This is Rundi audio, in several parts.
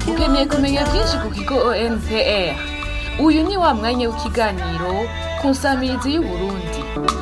ukeneye kumenya byinshi ku kigo onpr uyu ni wa mwanya w'ikiganiro ku nsamirizi y'uburundi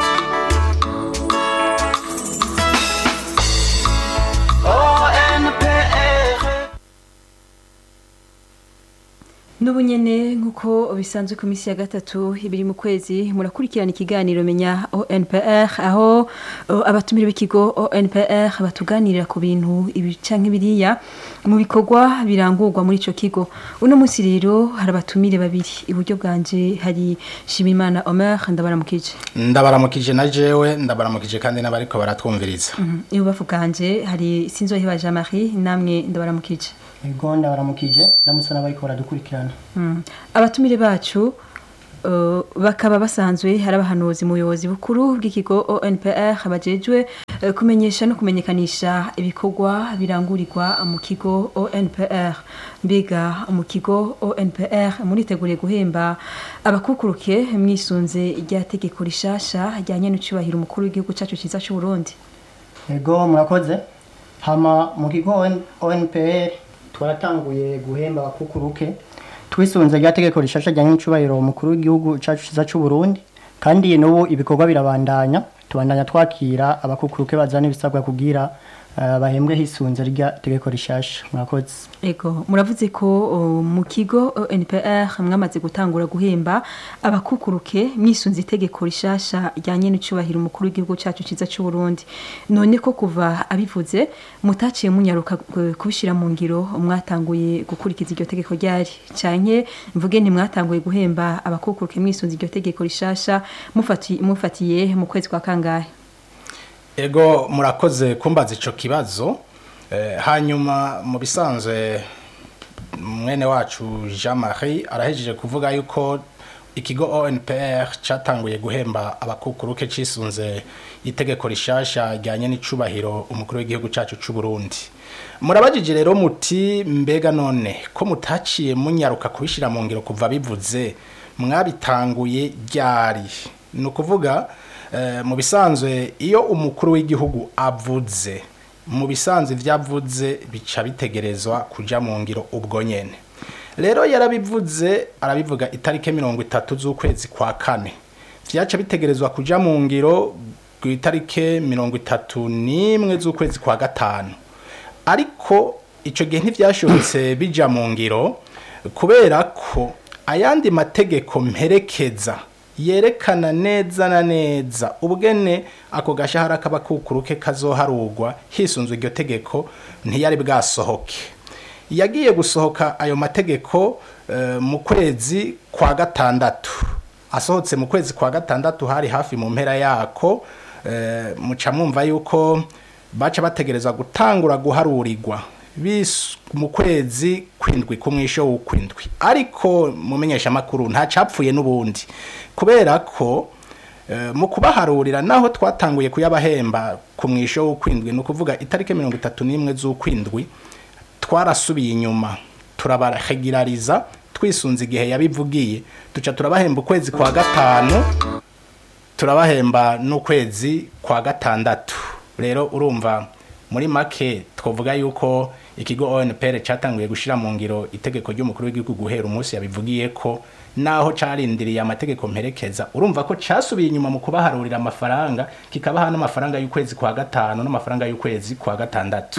n'ubu nyene nk'uko bisanzwe ku minsi ya gatatu ibiri mu kwezi murakurikirana ikiganiro menya onpr aho uh, abatumire b'ikigo onpr batuganirira ku bintu ibi canke biriya mu bikorwa birangurwa muri ico kigo uno munsi rero hari abatumire babiri iburyo bwanje hari shimimana omer ndabaramukije ndabaramukije na jewe ndabaramukije kandi n'abariko baratwumviriza ibubafu bwanje hari sinzoheba jean marie namwe ndabaramukije ego ndabaramukije ndamutse n'abariko baradukurikirana Mm. abatumire bacu uh, bakaba basanzwe hari abahanuzi mu buyobozi bukuru bw'ikigo onpr bajejwe uh, kumenyesha no kumenyekanisha ibikorwa birangurirwa mu kigo onpr mbega mu kigo onpr muriteguriye guhemba abakukuruke mwisunze rya tegeko rishasha rya n'icubahiro umukuru w'igihugu cacu ciza c'uburundi ego murakoze hama mu kigo ON- onpr twaratanguye guhemba abakukuruke twisunze rya tegeko rishasha rya nyicubahiro umukuru w'igihugu cacu ciza c'uburundi kandi n'ubu ibikorwa birabandanya tubandanya twakira abakukuruke bazana ibisabwa kugira uh, bahembwe hisunze rya tegeko rishasha murakoze Ego, muravuze ko uh, mu kigo NPR mwamaze gutangura guhemba abakukuruke mwisunze itegeko rishasha rya n'icubahiro umukuru w'igihugu cacu ciza c'u Burundi. None ko kuva abivuze mutaciye munyaruka uh, kubishira mu ngiro mwatanguye gukurikiza iryo tegeko ryari canke mvuge nti mwatanguye guhemba abakukuruke mwisunze iryo tegeko rishasha mufati, mufatiye mu kwezi kwa kangahe? ego murakoze kumbaza ico kibazo eh, hanyuma mu bisanzwe mwene wacu jean marie arahejeje kuvuga yuko ikigo onpr catanguye guhemba abakukuruke cisunze itegeko rishasha ryanye n'icubahiro umukuru w'igihugu cacu c'uburundi murabajije rero muti mbega none ko mutaciye munyaruka kubishira mu ngiro kuva bivuze mwabitanguye ryari ni ukuvuga eh, mu bisanzwe iyo umukuru w'igihugu avuze mu bisanzwe ibyo avuze bica bitegerezwa kuja mu ngiro ubwo nyene rero yarabivuze arabivuga itariki mirongo itatu z'ukwezi kwa kane vyaca bitegerezwa kuja mu ngiro ku itariki mirongo itatu n'imwe z'ukwezi kwa gatanu ariko ico gihe ntivyashobotse bija mu ngiro kubera ko ayandi mategeko mperekeza yerekana neza na neza ubwene ako gashahara k'abakukuruke kazoharugwa hisunzwe iryo tegeko ntiyari bwasohoke yagiye gusohoka ayo mategeko eh, mu kwezi kwa gatandatu asohotse mu kwezi kwa gatandatu hari hafi mu mpera yako eh, muca mwumva yuko baca bategereza gutangura guharurirwa bis mu kwezi kwindwi ku mwisho w'ukwindwi ariko mumenyesha makuru nta capfuye n'ubundi kubera ko eh, mu kubaharurira naho twatanguye kuyabahemba ku mwisho w'ukwindwi ni ukuvuga itariki mirongo itatu n'imwe z'ukwindwi twarasubiye inyuma turabarahegirariza twisunze igihe yabivugiye duca turabahemba ukwezi kwa gatanu turabahemba n'ukwezi kwa gatandatu rero urumva muri make twavuga yuko ikigo ONPR cyatanguye gushira mu ngiro itegeko ry'umukuru w'igihugu guhera umunsi yabivugiye ko naho carindiriye amategeko mperekeza urumva ko casubiye inyuma mu kubaharurira amafaranga kikabaha n'amafaranga y'ukwezi kwa gatanu n'amafaranga y'ukwezi kwa gatandatu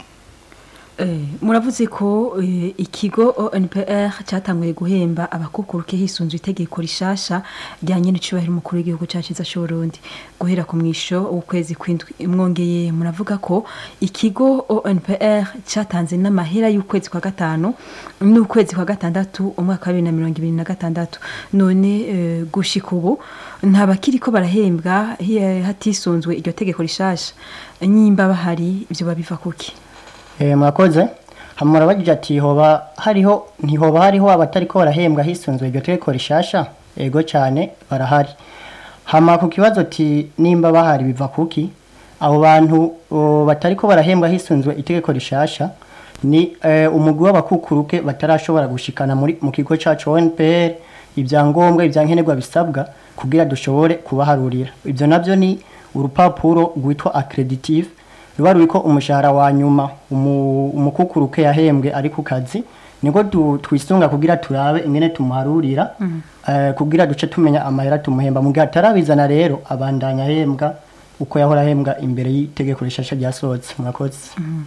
Eh, muravuze ko eh, ikigo ONPR cyatanguye guhemba abakukuruke hisunzwe itegeko rishasha rya n'icubahiro umukuru w'igihugu cacu ciza c'Uburundi guhera ku mwisho w'ukwezi kwindwi mwongeye muravuga ko ikigo ONPR cyatanze n'amahera y'ukwezi kwa gatanu n'ukwezi kwa gatandatu umwaka wa bibiri na mirongo ibiri na gatandatu none eh, gushika ubu ntabakiriko barahembwa hi- hatisunzwe iryo tegeko rishasha nyimba bahari ivyo babiva kuki Eh, murakoze hama murabajije ati hoba hariho ntihoba hariho abatariko barahembwa hisunzwe iryo tegeko rishasha ego cyane barahari hama ku kibazo ati nimba bahari biva kuki abo bantu o, batariko barahembwa hisunzwe itegeko rishasha ni eh, umugwi w'abakukuruke batarashobora gushikana muri mu kigo cacu ONPR ibyangombwa ibyankenerwa bisabwa kugira dushobore kubaharurira ibyo navyo ni urupapuro rwitwa accreditive ruba ruriko umushahara wa nyuma umu- umukukuruke yahembwe ari ku kazi niko tu- twisunga kugira turabe ingene tumuharurira eh, kugira duce tumenya amahera tumuhemba mu gihe atarabizana rero abandanya ahembwa uko yahora ahembwa imbere y'itegeko rishasha ryasohotse murakoze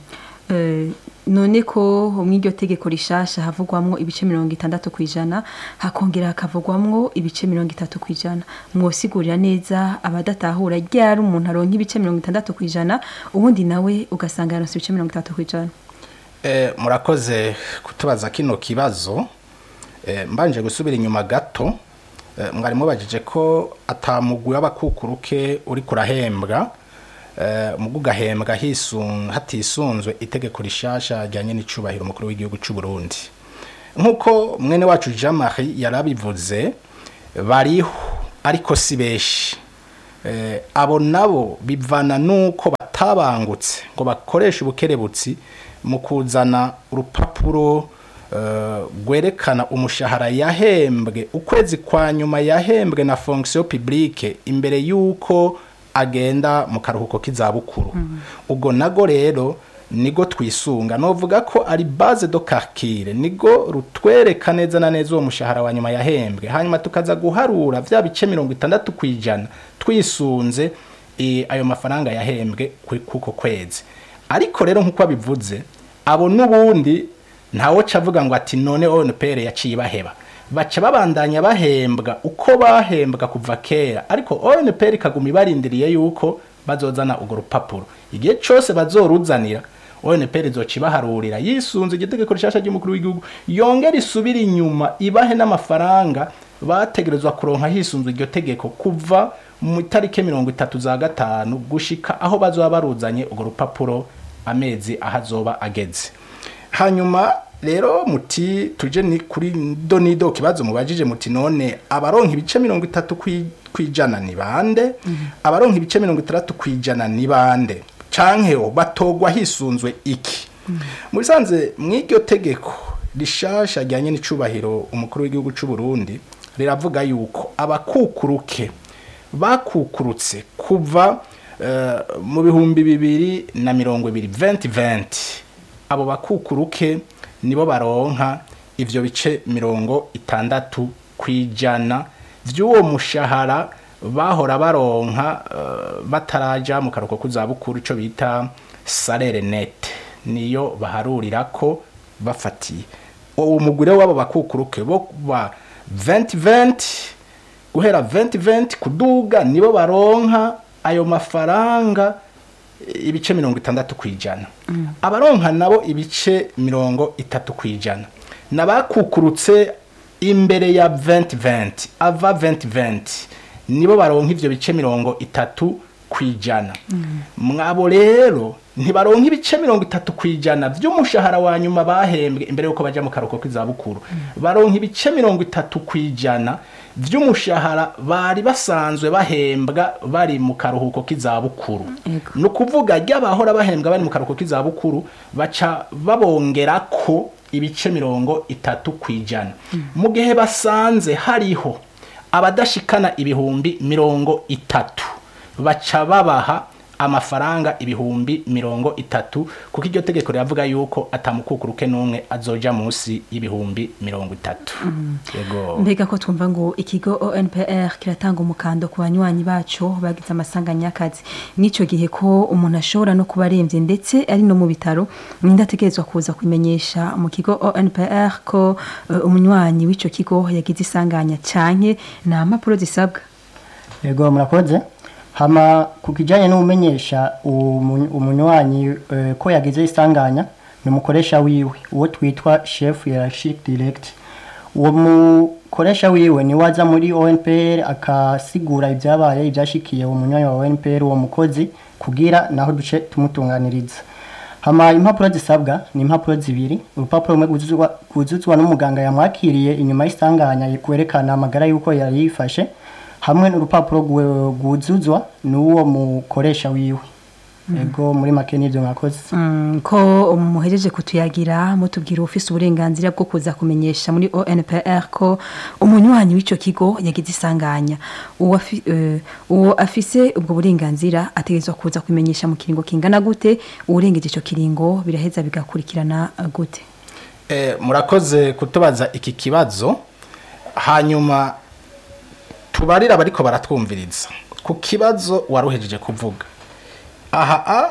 Eh, none ko muri iryo tegeko rishasha havugwamwo ibice mirongo itandatu ku ijana hakongera hakavugwamwo ibice mirongo itatu ku ijana mwosigurira neza abadatahura ryari umuntu aronka ibice mirongo itandatu ku ijana ubundi nawe ugasanga yaronse ibice mirongo itatu ku ijana Eh, murakoze kutubaza kino kibazo Eh, mbanje gusubira inyuma gato eh, mwari mubajije ko atamugwi w'abakukuruke uri kurahembwa eh, mugu gahembwa hisun hatisunzwe itegeko rishasha ryanye n'icubahiro umukuru w'igihugu c'u Burundi nkuko mwene wacu Jean Marie yarabivuze bariho ariko si beshi eh, abo nabo bivana nuko batabangutse ngo bakoreshe ubukerebutsi mu kuzana urupapuro eh, rwerekana umushahara yahembwe ukwezi kwa nyuma yahembwe na fonction publique imbere yuko agenda mu karuhuko k'izabukuru ubwo nago rero nigo twisunga novuga ko ari base do calcul nigo rutwereka neza na neza uwo mushahara wa nyuma yahembwe hanyuma tukaza guharura vya bice mirongo itandatu kwijana twisunze eh, ayo mafaranga yahembwe ku- kuko kwezi ariko rero nkuko abivuze abo nubundi ntawo cavuga ngo ati none ONPR yaciye baheba baca babandanya bahembwa uko bahembwa kuva kera ariko ONPR ikaguma ibarindiriye yuko bazozana urwo rupapuro igihe cose bazoruzanira ONPR izoca ibaharurira yisunze igitegeko rishasha ry'umukuru w'igihugu yongera isubira inyuma ibahe n'amafaranga bategerezwa kuronka hisunzwe iryo tegeko kuva mu itariki mirongo itatu za gatanu gushika aho bazoba baruzanye urwo rupapuro amezi aho azoba ageze hanyuma rero muti tuje ni kuri do nido kibazo mubajije muti none abaronka ibice mirongo itatu kwi- kwijana ni bande abaronka ibice mirongo itandatu kwijana ni bande canke o batogwa hisunzwe iki mu bisanzwe mw'iryo tegeko rishasha ryanye n'icubahiro umukuru w'igihugu c'u Burundi riravuga yuko abakukuruke bakukurutse kuva eh, mu bihumbi bibiri na mirongo ibiri 2020 abo bakukuruke nibo baronka ivyo bice mirongo itandatu kwijana vy'uwo mushahara bahora baronka eh, bataraja mu karuko kuzabukuru ico bita salaire net niyo baharurira ko bafatiye uwo mugure w'abo bakukuruke bo ba 2020 guhera 2020 kuduga nibo baronka ayo mafaranga eh, ibice mirongo itandatu kwijana abaronka nabo ibice mirongo itatu kwijana nabakukurutse imbere ya 2020 ava 2020 nibo baronka ivyo bice mirongo itatu kwijana mwabo rero ntibaronka ibice mirongo itatu kwijana vy'umushahara wa nyuma bahembwe imbere yuko baja mu karuhuko k'izabukuru baronka ibice mirongo itatu kwijana vy'umushahara bari basanzwe bahembwa bari mu karuhuko k'izabukuru Ego. ni ukuvuga ry'abahora bahembwa bari mu karuhuko k'izabukuru baca babongerako ibice mirongo itatu kwijana mu gihe basanze hariho abadashikana ibihumbi mirongo itatu baca babaha amafaranga ibihumbi mirongo itatu kuko iryo tegeko riravuga yuko atamukukuruke n'umwe azoja munsi y'ibihumbi mirongo itatu yego mbega ko twumva ngo ikigo onpr kiratanga umukando ku banywanyi bacu bagize amasanganya y'akazi n'icyo gihe ko umuntu ashobora no kuba arembye ndetse ari no mu bitaro ninde ategerezwa kuza kumenyesha mu kigo onpr ko eh, umunywanyi w'icyo kigo yagize isanganya canke nta mpapuro zisabwa yego murakoze hama ku kijyanye n'umenyesha umu- umunywanyi eh, ko yagize isanganya ni umukoresha wiwe uwo twitwa chef hierarchique direct uwo mukoresha wiwe ni waza muri ONPR akasigura ibyabaye ibyashikiye uwo munywanyi wa ONPR uwo mukozi kugira naho duce tumutunganiriza hama impapuro zisabwa ni impapuro zibiri urupapuro rumwe rwuzuzwa rwuzuzwa n'umuganga yamwakiriye inyuma y'isanganya kwerekana amagara y'uko yari yifashe hamwe n'urupapuro rwe- rwuzuzwa n'uwo mukoresha wiwe ego muri make n'ibyo mwakoze Mm, ko muhejeje kutuyagira mutubwira ufise uburenganzira bwo kuza kumenyesha muri ONPR ko umunywanyi w'ico kigo yagize isanganya uwo afi- eh, uwo afise ubwo burenganzira ategerezwa kuza kumenyesha mu kiringo kingana gute uwurengeje ico kiringo biraheza bigakurikirana eh, gute Eh, murakoze kutubaza iki kibazo hanyuma tubarira abariko baratwumviriza ku kibazo waruhejeje kuvuga aha a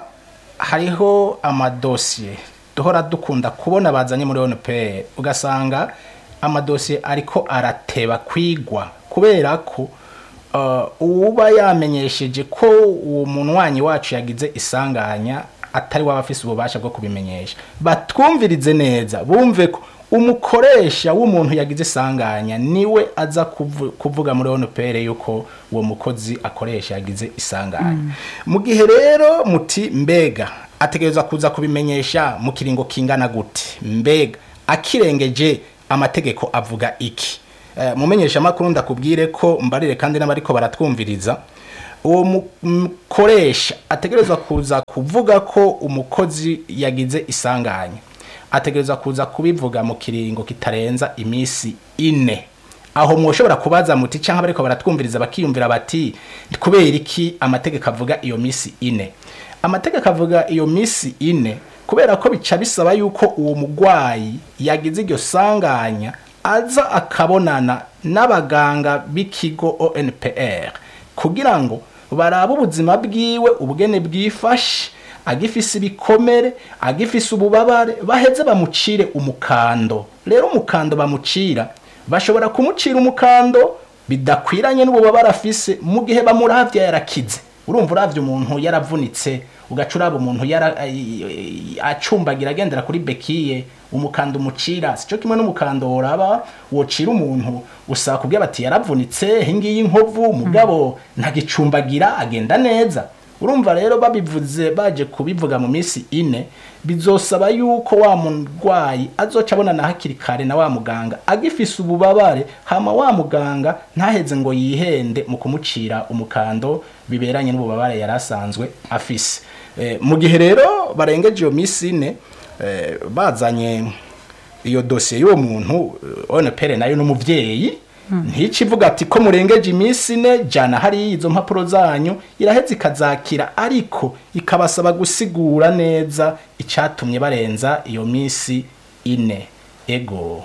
hariho amadosiye duhora dukunda kubona bazanye muri ONPR ugasanga amadosiye ariko arateba kwigwa kubera ko uh, uba yamenyesheje ko uwo munywanyi wacu yagize isanganya atari waba afise ububasha bwo kubimenyesha batwumvirize neza bumve ko umukoresha w'umuntu yagize isanganya niwe aza kuvu- kuvuga muri ONPR yuko uwo mukozi akoresha yagize isanganya mu gihe rero muti mbega ategerezwa kuza kubimenyesha mu kiringo kingana gute mbega akirengeje amategeko avuga iki Eh, mumenyesha makuru ndakubwire ko mbarire kandi n'abariko baratwumviriza uwo mu- mukoresha ategerezwa kuza kuvuga ko umukozi yagize isanganya ategerezwa kuza kubivuga mu kiringo kitarenza imisi ine aho mwoshobora kubaza muti cyangwa bariko baratwumviriza bakiyumvira bati kubera iki amategeko avuga iyo misi ine amategeko avuga iyo misi ine kubera ko bica bisaba yuko uwo mugwayi yagize iryo sanganya aza akabonana n'abaganga b'ikigo ONPR kugira ngo barabe ubuzima bwiwe ubugene bwifashe agifise ibikomere agifise ububabare baheze bamucire umukando rero umukando bamucira bashobora kumucira umukando bidakwiranye n'ububabare afise mu gihe bamuravya yarakize urumva uravye umuntu yaravunitse ugaca uraba umuntu yara ay- acumbagira agendera kuri bekiye umukando umucira sico kimwe n'umukando woraba wocira umuntu usaba kubwira bati yaravunitse hingiyi inkovu mugabo ntagicumbagira agenda neza urumva rero babivuze baje kubivuga mu minsi ine bizosaba yuko wa murwayi azoca abonana hakiri kare na wa muganga agifise ububabare hama wa muganga ntaheze ngo yihende mu kumucira umukando biberanye n'ububabare yari asanzwe afise Eh, mu gihe rero barengeje iyo minsi ine eh, bazanye iyo dosiye y'uwo muntu ONPR nayo n'umuvyeyi ntici ivuga ati ko murengeje iminsi ine jana hari izo mpapuro zanyu iraheze ikazakira ariko ikabasaba gusigura neza icatumye barenza iyo minsi ine ego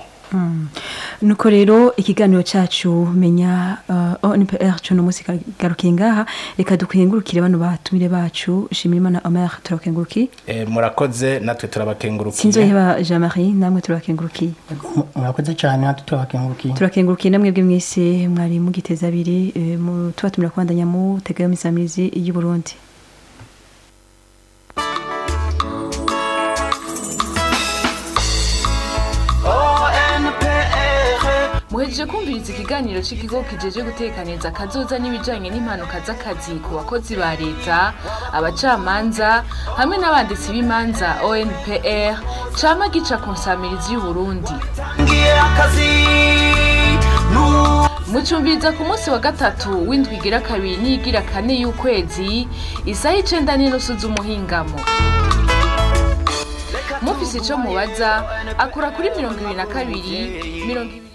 nuko rero ikiganiro cyacu menya uh, ONPR cyo no musi garukiye ngaha reka dukengurukire bano batumire bacu Shimirimana Omer turakenguruki e, murakoze natwe turabakengurukiye Sinzoheba Jean Marie namwe turakenguruki murakoze cyane natwe turabakengurukiye turakengurukiye namwe bwe mwese mwari mugiteza abiri eh, mu tubatumira kubandanya mu tegayo misamizi y'u Burundi muhejeje kumviriza ikiganiro cy'ikigo kijeje gutekaniriza akazoza n'ibijanye n'impanuka z'akazi ku bakozi ba leta abacamanza hamwe n'abanditsi b'imanza ONPR cama gica ku nsamirizi y'Uburundi ngiye akazi nu mucumviriza ku munsi wa gatatu w'indwi igira kabiri n'iyigira kane y'ukwezi isaha icenda n'inusu z'umuhingamo mufise ico mubaza akura kuri mirongo ibiri na kabiri mirongo ibiri